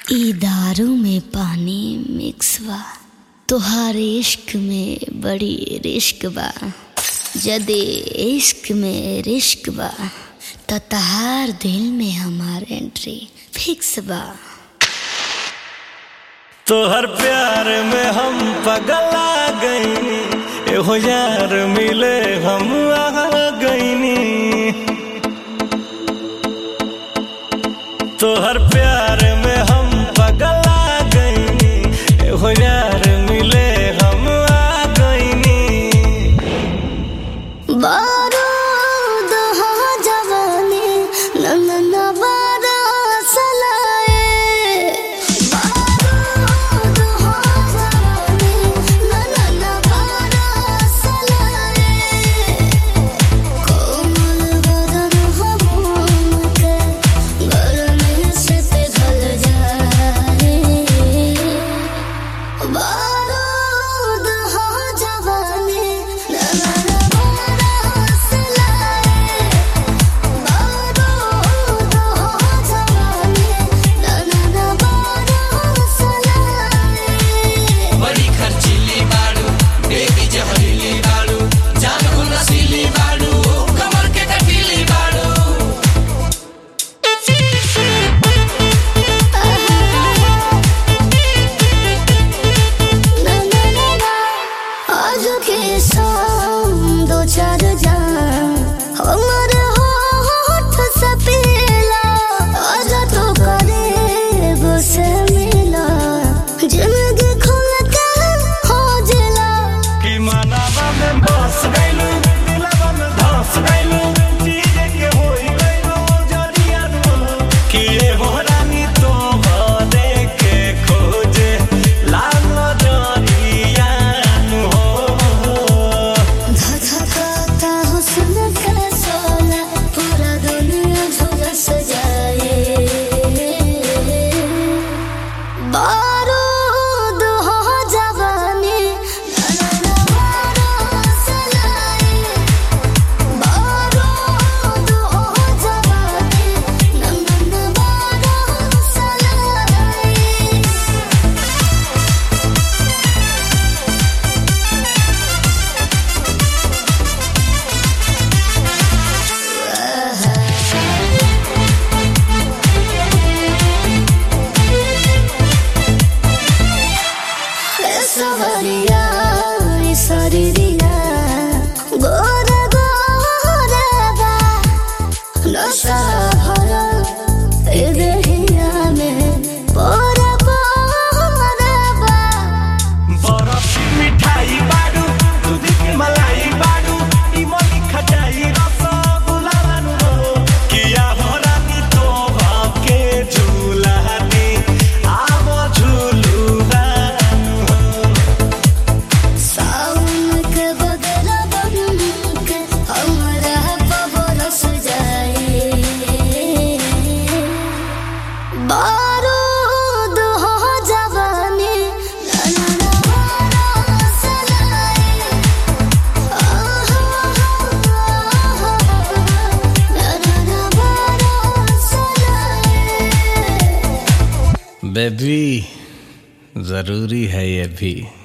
ई दारू में पानी मिक्स बा तोहार इश्क में बड़ी रिश्क बा जदे इश्क में रिश्क बा त तहार दिल में हमार एंट्री फिक्स बा तोहर प्यार में हम पगला गईनी एहो यार मिले हम आ गईनी तोहर प्यार में हम पगला गईनी एहो यार मिले हम आ गईनी बारूद हो जवानी नंदन बारा सलाए बारूद हो जवानी नंदन बारा सलाए कोमल बदन हो मोम के गर्मी से पिघल जाए बारूद हो जवानी नंदन बारा सलाए बारूद हो जवानी नंदन बारा सलाए बड़ी खर्चीली बाड़ू बेबी जहरीली बाड़ू जान को नशीली बाड़ू कमर के कटीली बाड़ू आज के शाम दो चार जान हमर होठ से पीला आज तो करे से मिला जिंदगी खुल के हो जिला कि मनावा में बस गइलू दिलवा में धस गइलू चीज के होई गइलू जरिया नु कि ए हो रानी तो भरे के खोजे लाल जरिया नु हो धधकाता हुस्न का सोना पूरा दुनिया झुलस जाए बारूद हो जवानी नैना बारा सलाए बारूद हो जवानी नैना बारा सलाए सवरिया सरिया गोरा गोरा बा नशा भरा ए देहिया में पोरा पोरा बा बरफ की मिठाई बाडू दूध की मलाई बाडू इमली खटाई रसगुल्ला नु हो किया हो रानी तो भाके झूला दी आवो झूलू नु हो सावन के बदला बन के हमरा बरस जाए बारूद हो जवानी नैना बारा सलाए नैना बारा सलाए बेबी जरूरी है ये भी